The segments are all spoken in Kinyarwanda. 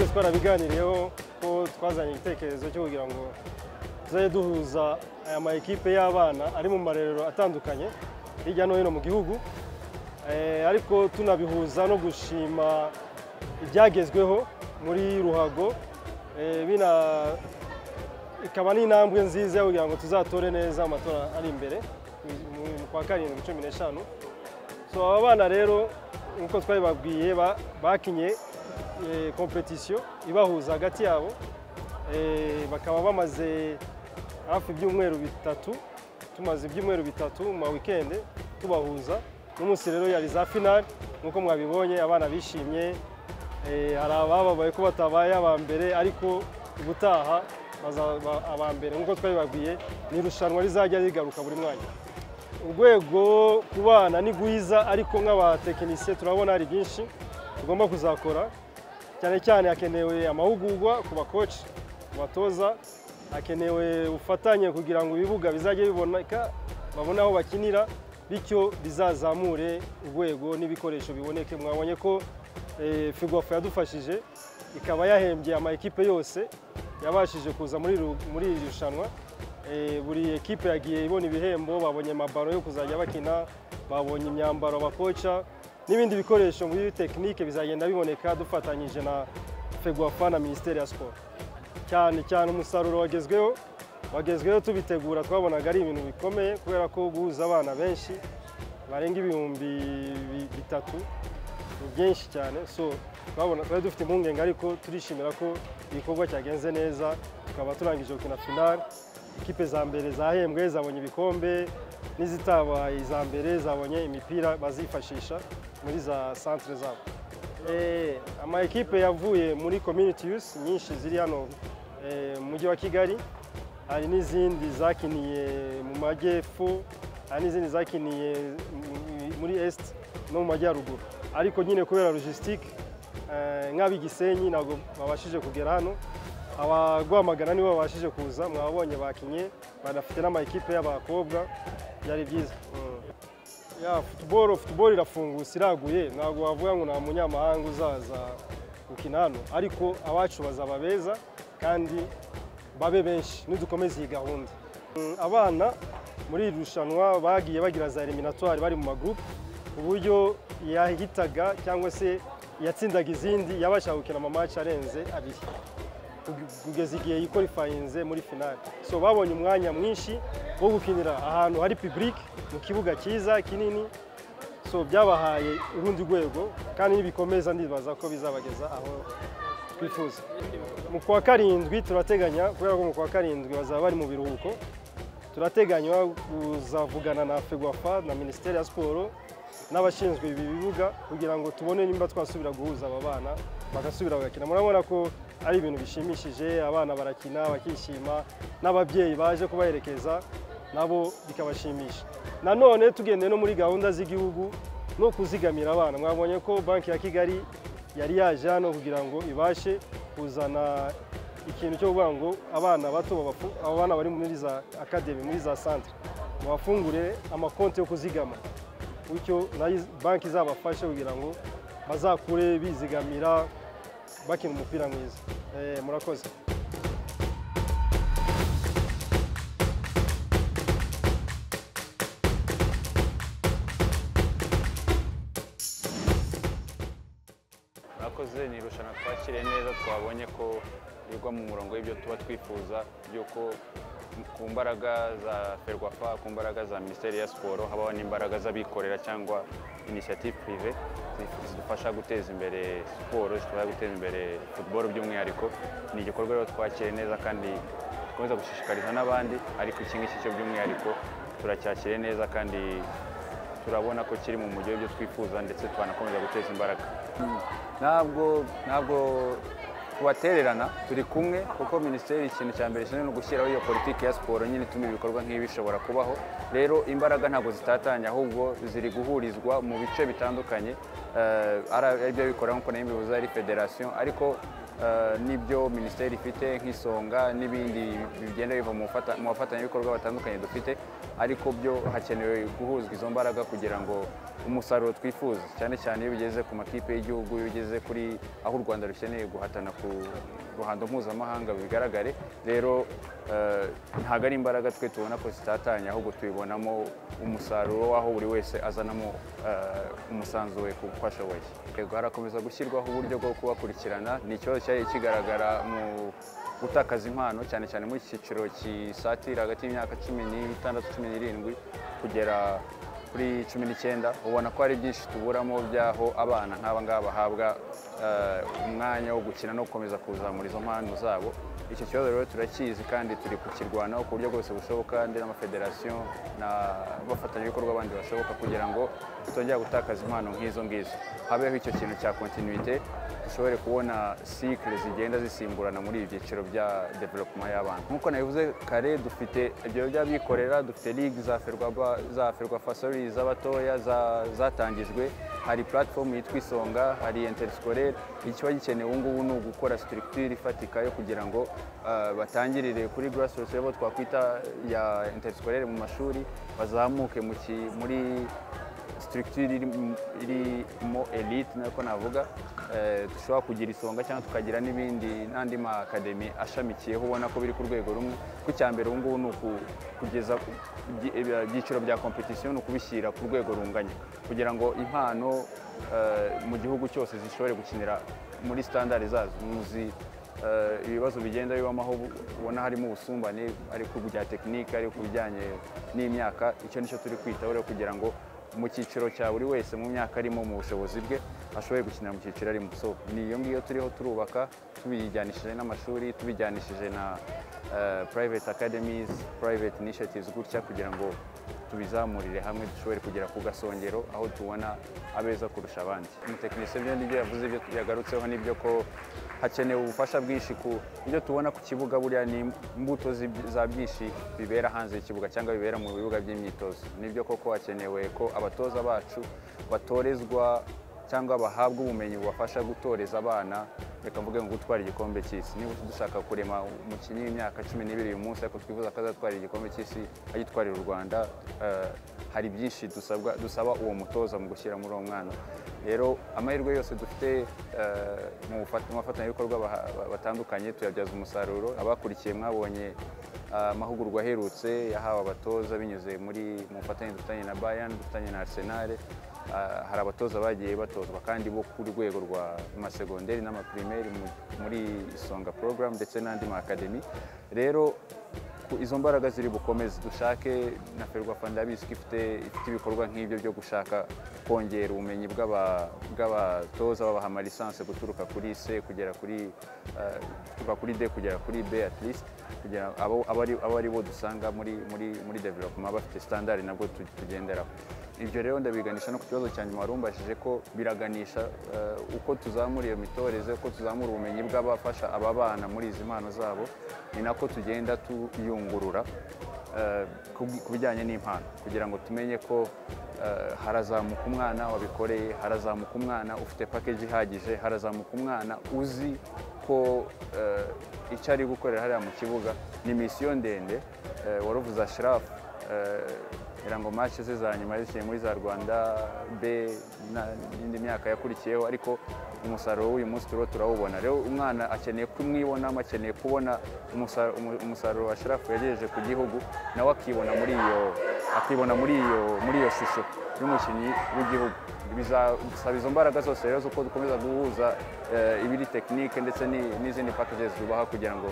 tubiganiriyeho ko twazanye igitekerezo cyo kugira ngo tuzajye duhuza aya ma ekipe y'abana ari mu marerero atandukanye hirya no hino mu gihugu Eh, ariko tunabihuza no gushima ibyagezweho muri ruhago Eh, bina- ikaba n'intambwe nziza yo kugira ngo tuzatore neza amatora ari imbere mu mu kwa karindwi cumi n'eshanu so aba bana rero nk'uko twabibabwiye bakinye kompetisiyo ibahuza hagati yabo Eh, bakaba bamaze hafi ibyumweru bitatu tumaze ibyumweru bitatu mu ma wikende tubahuza n'umunsi rero yari za finali nk'uko mwabibonye abana bishimye Eh, hari abababaye ko batabaye aba mbere ariko ubutaha bazaba aba mbere nk'uko twabibabwiye ni irushanwa rizajya rigaruka buri mwanya urwego ku bana ni rwiza ariko nk'abatekinisiye turabona hari byinshi tugomba kuzakora cyane cyane hakenewe amahugurwa ku bakoci ku batoza hakenewe ubufatanye kugira ngo ibibuga bizajye biboneka babone aho bakinira bityo bizazamure urwego n'ibikoresho biboneke mwabonye ko eh, figwafu yadufashije ikaba yahembye ama ekipe yose yabashije kuza muri ru- muri iri rushanwa Eh, buri ekipe yagiye ibona ibihembo babonye amabaro yo kuzajya bakina babonye imyambaro abakoca n'ibindi bikoresho muri tekinike bizagenda biboneka dufatanyije na fegwafa na minisiteri ya siporo cyane cyane umusaruro wagezweho wagezweho tubitegura twabonaga ari ibintu bikomeye kubera ko guhuza abana benshi barenga ibihumbi bi- bitatu ni byinshi cyane so twabona twari dufite impungenge ariko turishimira ko igikorwa cyagenze neza tukaba turangije gukina finale ikipe za mbere zahembwe zabonye ibikombe n'izitabaye iza mbere zabonye imipira bazifashisha muri za centre zabo Eh, ama ekipe yavuye muri community youth nyinshi ziri hano eh, mu mujyi wa kigali hari n'izindi zakiniye mu majyepfo hari n'izindi zakiniye mu- muri est no mu majyaruguru ariko nyine kubera logistique eh, nk'ab'igisenyi ntabwo babashije kugera hano abagwamagana nibo babashije kuza mwabonye bakinye banafite n'ama ekipe y'abakobwa byari byiza Mm. Ya futuboro futuboro irafungutse iraguye ntabwo wavuga ngo nta munyamahanga uzaza gukina hano ariko abacu bazaba beza kandi babe benshi nidukomeza iyi gahunda Mm, abana muri iri rushanwa bagiye bagira za eliminatwari bari mu magurupe ku buryo yahitaga cyangwa se yatsindaga izindi yabashaga gukina amamatch arenze abiri kugeza igihe yikorifayinze muri finale so babonye umwanya mwinshi wo gukinira ahantu hari public mu kibuga cyiza kinini so byabahaye urundi rwego kandi nibikomeza ndibaza ko bizabageza aho twifuza mu kwa karindwi turateganya kubera ko mu kwa karindwi bazaba bari mu biruhuko turateganya kuzavugana na fegwafa na minisiteri ya siporo n'abashinzwe ibi bibuga kugira ngo tubone nimba twasubira guhuza aba bana bagasubira bagakina murabona ko ari ibintu bishimishije abana barakina bakishima n'ababyeyi baje kubaherekeza nabo bikabashimisha nanone tugendeye no muri gahunda z'igihugu no kuzigamira abana mwabonye ko banki ya kigali yari yaje hano kugira ngo ibashe kuzana ikintu cyo kuvuga ngo abana bato babafu- aba bana bari muri za akademi muri za santire babafungurire amakonti yo kuzigama bityo nayo iz- banki izabafashe kugira ngo bazakure bizigamira bakina umupira mwiza Eh, murakoze Mwakoze ni irushanwa twakiriye neza twabonye ko rigwa mu murongo w'ibyo tuba twifuza by'uko ku mbaraga za ferwafa ku mbaraga za minisiteri ya siporo habaho n'imbaraga z'abikorera cyangwa inisiyative pirive zif- zidufasha guteza imbere siporo zidufasha guteza imbere futuboro by'umwihariko ni igikorwa rero twakiriye neza kandi dukomeza gushishikariza n'abandi ariko iki ngiki cyo by'umwihariko turacyakiriye neza kandi turabona ko kiri mu mujyi w'ibyo twifuza ndetse twanakomeza guteza imbaraga ntabwo ntabwo tubatererana turi kumwe kuko minisiteri ikintu cya mbere kinini ni ugushyiraho iyo politiki ya siporo nyine ituma ibikorwa nk'ibi bishobora kubaho rero imbaraga ntabwo zitatanye ahubwo ziri guhurizwa mu bice bitandukanye eh, ari ari byo bikorera nk'uko nayo mbivuze ari federasiyo ariko eh, n'ibyo minisiteri ifite nk'isonga n'ibindi bigenda biva mu bafata- mu bafatanyabikorwa batandukanye dufite ariko byo hakenewe guhuzwa izo mbaraga kugira ngo umusaruro twifuza cyane cyane iyo bigeze ku makipe y'igihugu iyo bigeze kuri aho u rwanda rukeneye guhatana ku ruhando mpuzamahanga bigaragare rero eh, ntabwo ari imbaraga twe tubona ko zitatanye ahubwo tubibonamo umusaruro w'aho buri wese azanamo eh, umusanzu we ku uko ashoboye yego harakomeza gushyirwaho uburyo bwo kubakurikirana ni ikibazo cyari kigaragara mu gutakaza impano cyane cyane mu cyiciro kisatira hagati y'imyaka cumi n'itandatu cumi n'irindwi kugera kuri cumi n'icyenda ubona ko hari byinshi tuburamo by'aho abana nk'aba ngaba bahabwa eh, umwanya wo gukina no gukomeza kuzamura izo mpano zabo icyo kibazo rero turakizi kandi turi kukirwanaho ku buryo bwose bushoboka kandi n'amafederasiyo n'abafatanyabikorwa bandi bashoboka kugira ngo tutongera gutakaza impano nk'izo ngizo habeho icyo kintu cya kontinuite dushobore kubona sikire zigenda zisimburana muri ibi byiciro bya development y'abana nk'uko nabivuze kare dufite ibyo by'abikorera dufite ligue za ferwaba za ferwafa sorry z'abatoya za- zatangijwe hari platform yitwa isonga hari interscolaire ikiba gikenewe ubu ngubu ni ugukora structure ifatika yo kugira ngo ah, batangirire kuri grassroots level twakwita ya interscolaire mu mashuri bazamuke mu ki- muri structure iri mu- irimo elite nako navuga eh, dushobora kugira isonga cyangwa tukagira n'ibindi n'andi ma academy ashamikiyeho ubona ko biri ku rwego rumwe ku cya mbere ubu ngubu ni uku- kugeza ku- ibyi- ibya- ibyiciro bya competition ni ukubishyira ku rwego runganya kugira ngo impano eh, mu gihugu cyose zishobore gukinira muri standard zazo muzi Eh, ibibazo bigenda bibamo aho ubu- ubona harimo ubusumbane ari ku bya tekinike ari ku bijyanye n'imyaka icyo nicyo turi kwitaho rero kugira ngo mu cyiciro cya buri wese mu myaka arimo mu bushobozi bwe ashoboye gukinira mu cyiciro arimo so ni iyo ngiyo turiho turubaka tubijyanishije n'amashuri tubijyanishije na eh, private academies private initiatives gutya kugira ngo tubizamurire hamwe dushobore kugera ku gasongero aho tubona abeza kurusha abandi umutekinisiye byo nibyo yavuze ibyo yagarutseho nibyo ko hakenewe ubufasha bwinshi ku ibyo tubona ku kibuga buriya ni imbuto z'ib- za byinshi bibera hanze y'ikibuga cyangwa bibera mu bibuga by'imyitozo nibyo koko hakenewe ko abatoza bacu batorezwa cyangwa bahabwa ubumenyi bubafasha gutoreza abana reka mvuge ngo gutwara igikombe cy'isi niba dushaka kurema umukinnyi w'imyaka cumi n'ibiri uyu munsi ariko twifuza ko azatwara igikombe cy'isi agitwarira u rwanda eh, hari byinshi dusabwa dusaba uwo mutoza mu gushyira muri uwo mwana rero amahirwe yose dufite eh, mu bufat- mu bafatanyabikorwa baha- ba- batandukanye tuyabyaza umusaruro abakurikiye mwabonye eh, amahugurwa aherutse yahawe abatoza binyuze muri mu bufatanye dufitanye na Bayern dufitanye na Arsenal Ah, hari abatoza bagiye batozwa kandi bo ku rwego rwa amasegonderi n'amaprimeri mu- muri isonga porogaramu ndetse n'andi ma akademi rero ku- izo mbaraga ziri bukomeze dushake na ferwafa ndabizi ko ifite ifite ibikorwa nk'ibyo byo gushaka kongera ubumenyi bw'aba- bw'abatoza babaha amalisanse guturuka kuri se kugera kuri eh, kuva kuri de kugera kuri b at least kugira abo abo ari- abo ari bo dusanga muri muri muri development bafite standard nabwo tu- tugenderaho ibyo rero ndabiganisha no ku kibazo cya nyuma warumbashije ko biraganisha eh, uko tuzamura iyo mitoreze uko tuzamura ubumenyi bw'abafasha aba bana muri izi mpano zabo ni nako tugenda tuyungurura eh, ku- ku bijyanye n'impano kugira ngo tumenye ko eh, harazamuka umwana wabikoreye harazamuka umwana ufite package ihagije harazamuka umwana uzi ko eh, icyo ari gukorera hariya mu kibuga ni misiyo ndende eh, waruvuza shirafu kugira ngo match ze za nyuma yazikiye muri za Rwanda B na- n'indi myaka yakurikiyeho ariko umusaruro w'uyu munsi turiho turawubona rero umwana akeneye kumwibonamo akeneye kubona umusa- umu- umusaruro wa shirafu yagejeje ku gihugu nawe akibona muri iyo akibona muri iyo muri iyo shusho y'umukinnyi w'igihugu bizasaba izo mbaraga zose rero z'uko dukomeza guhuza eh, ibiri tekinike ndetse ni- n'izindi packages tubaha kugira ngo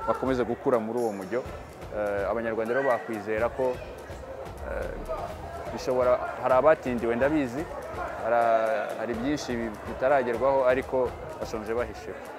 bakomeze gukura muri uwo mujyo Eh, abanyarwanda rero bakwizera ko bishobora hari abatindiwe ndabizi hari- hari byinshi bitaragerwaho ariko bashonje bahishiwe